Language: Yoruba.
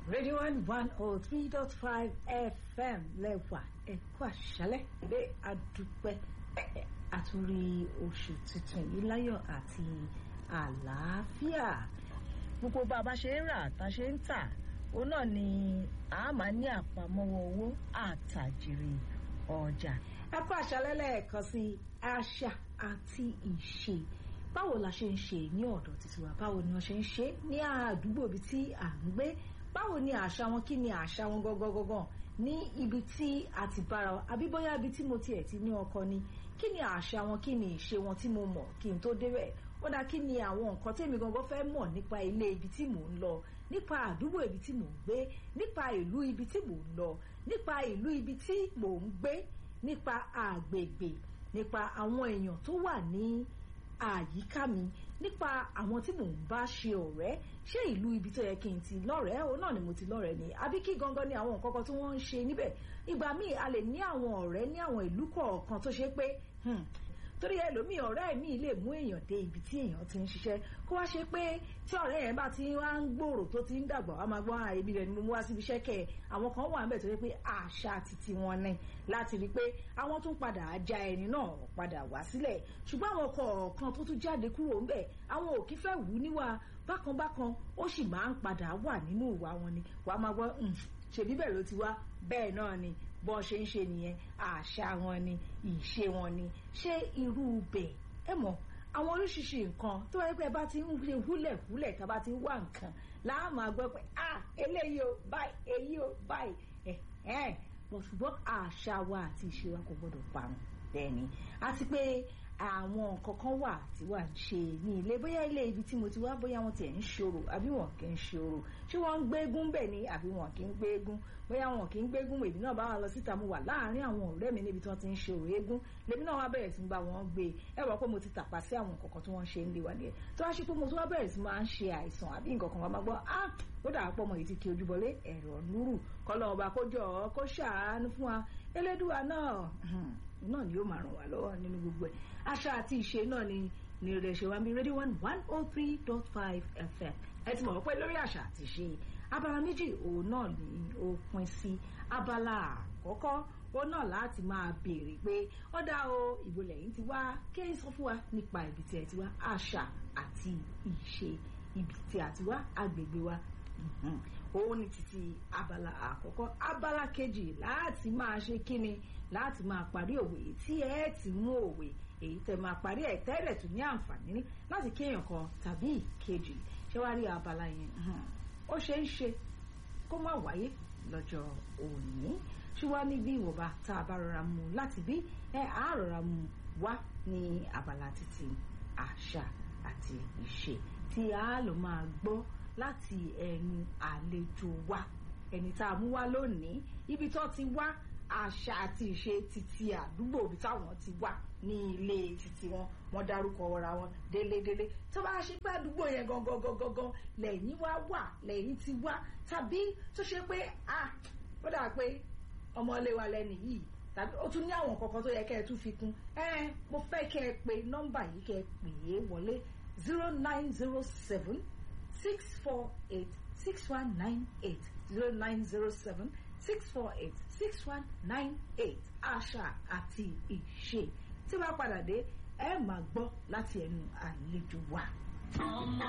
Radio One one oh three dot five FM lẹ́wà ẹ̀kọ́ àṣálẹ́ ilé adúpẹ́ àtúrí oṣù tuntun yìí láyọ̀ àti àlàáfíà gbogbo bá a bá ṣe ń rà tá a ṣe ń tà òun náà ni a máa ní àpamọ́wọ́ owó àtàjèrè ọjà ẹ̀kọ́ àṣálẹ́ lẹ́ẹ̀kan sí àṣà àti ìṣe báwo la ṣe ń ṣe ní ọ̀dọ̀ títí wa báwo ni wọ́n ṣe ń ṣe ní àdúgbò ibi tí à ń gbé báwo ni àṣà wọn kí ni àṣà wọn gangan gangan ní ibi tí a ti bára wa àbí bóyá ibi tí mo tiẹ̀ ti ní ọkọ ni kí ni àṣà wọn kí ni ìṣe wọn tí mo mọ̀ kí n tó débẹ̀ ó dá kí ni àwọn nǹkan tèmi gangan fẹ́ mọ̀ nípa ilé ibi tí mò ń lọ nípa àdúgbò ibi tí mò ń gbé nípa ìlú ibi tí mò ń lọ nípa ìlú ibi tí mò ń gbé nípa àgbègbè nípa àwọn èèyàn tó wà ní àyíká mi nípa àwọn tí mò ń bá ṣe ọ̀rẹ́ ṣé ìlú ibi tó yẹ kí n ti lọ́rẹ̀ẹ́ òun náà ni mo ti lọ́rẹ̀ẹ́ ni àbí kí gangan ni àwọn nǹkan kan tí wọ́n ń ṣe níbẹ̀ ìgbà míì a lè ní àwọn ọ̀rẹ́ ní àwọn ìlú kọ̀ọ̀kan tó ṣe pé torí ẹlòmíì ọ̀rẹ́ mi lè mú èèyàn dé ibi tí èèyàn ti ń ṣiṣẹ́ kó wá ṣe pé tí ọ̀rẹ́ yẹn bá ti wá ń gbòòrò tó ti ń dàgbà wá máa gbọ́ àìbí rẹ̀ ni mo mú wá síbi iṣẹ́ kẹ̀ àwọn kan wà níbẹ̀ tó yẹ pé àṣà titi wọn ni láti rí i pé àwọn tún padà já ẹni náà padà wá sílẹ̀ ṣùgbọ́n àwọn kọ̀ọ̀kan tó tún jáde kúrò ńbẹ̀ àwọn ò kí fẹ́ wù ú níwà bákanbákan ó sì máa ń padà wà nínú ìwà wọn ni wàá máa gbọ́ ṣèbí bẹ́ẹ̀ ló ti wá bẹ́ẹ̀ náà ni bọ́n ṣe ń ṣe nìyẹn àṣà wọn ni ìṣe wọn ni ṣé irú bẹ̀ ẹ mọ̀ àwọn oríṣiríṣi nǹkan tó wáyé pé ẹ bá ti ń ṣe húlẹ̀húlẹ̀ tá a bá ti ń wá nǹkan láàmú àgbẹ̀ pé ah eléyìí o báyìí èyí o báyìí ẹ̀ ẹ̀ bọ̀ ṣùgbọ́n àṣà wa àti ìṣe wa kò gbọ́dọ̀ parun bẹ́ẹ̀ ni àti pé àwọn nǹkan kan wà tí wà ń ṣe ní ilé bóyá ilé ibi tí mo ti wá bóyá wọn tiẹ̀ ń ṣòro àbí wọn kì í ṣòro ṣé wọ́n ń gbégún bẹ̀ ni àbí wọn kì í gbégún bóyá wọn kì í gbégún èmi náà bá wà lọ síta mo wà láàárín àwọn ọ̀rẹ́ mi níbi tí wọ́n ti ń ṣòro eégún lèmi náà wá bẹ̀rẹ̀ sí ń bá wọn gbé ẹ wọ́n pé mo ti tàpá sí àwọn nǹkan kan tí wọ́n ṣe ń lé wa nìyẹn tó wá ṣe pé mo tún wá bẹ̀rẹ̀ sí máa ń ṣe àìsàn àbí nǹkan kan wá máa gbọ́ ah ó dà pọ̀ mọ́ èyí ti kí ojú bọlé ẹ̀rọ núrù kọ́lọ́ ọba kó jọ kó ṣàánú fún wa elédùà náà náà ni yóò máa ràn wá lọ́wọ́ nínú gbogbo ẹ̀ àṣà àti ìṣe náà ni ní rẹ̀ ṣe wá bí rédíò one one oh three dot five fm ẹ ti mọ̀ pé lórí àṣà àti ìṣe abala méjì òun náà ni ó pín sí abala àkọ́kọ́ òun náà láti máa béèrè pé ọ̀dà o ìbò lẹ́yìn ti wá kí ẹ sọ fún wa nípa ibi tí ẹ ti wá àṣà àti ìṣe ibi tí a ti wá agbègbè wa òun ni títí abala àkọ́kọ́ abala kejì láti máa ṣe kíni láti máa parí òwe tí ẹ ti mú òwe èyí tẹ máa parí ẹ tẹ́lẹ̀ tún ní àǹfààní láti kéèyàn kan tàbí ìkejì ṣé wàá rí abala yẹn ó ṣe ń ṣe kó má wáyé lọ́jọ́ òní ṣùgbọ́n ní bí ìwọ̀nba tá a bá rọra mu láti bí ẹ á rọra mu wá ní abala títí àṣà àti ìṣe tí a lọ máa gbọ́ láti ẹnu àlejò wa ẹni tá a mú wá lónìí ibi tó ti wá àṣà àti ìṣe títí àdúgbò ibi táwọn ti wá ní ilé títí wọn wọn dárúkọ ọra wọn délédélé tó bá ṣe pé àdúgbò yẹn gangan gangan gan lẹ́yìn wá wà lẹ́yìn ti wá tàbí tó ṣe pé ah ó dà pé ọmọlé wa lẹ́nu yìí tàbí ó tún ní àwọn kankan tó yẹ kẹ́ ẹ tún fi kún ẹ mo fẹ́ kẹ́ ẹ pè nọ́mbà yìí kẹ́ ẹ pè é wọlé zero nine zero seven six four eight six one nine eight zero nine zero seven six four eight six one nine eight àṣà àti ìṣe tí wàá padà dé ẹ máa gbọ́ láti ẹnu àlejò wa.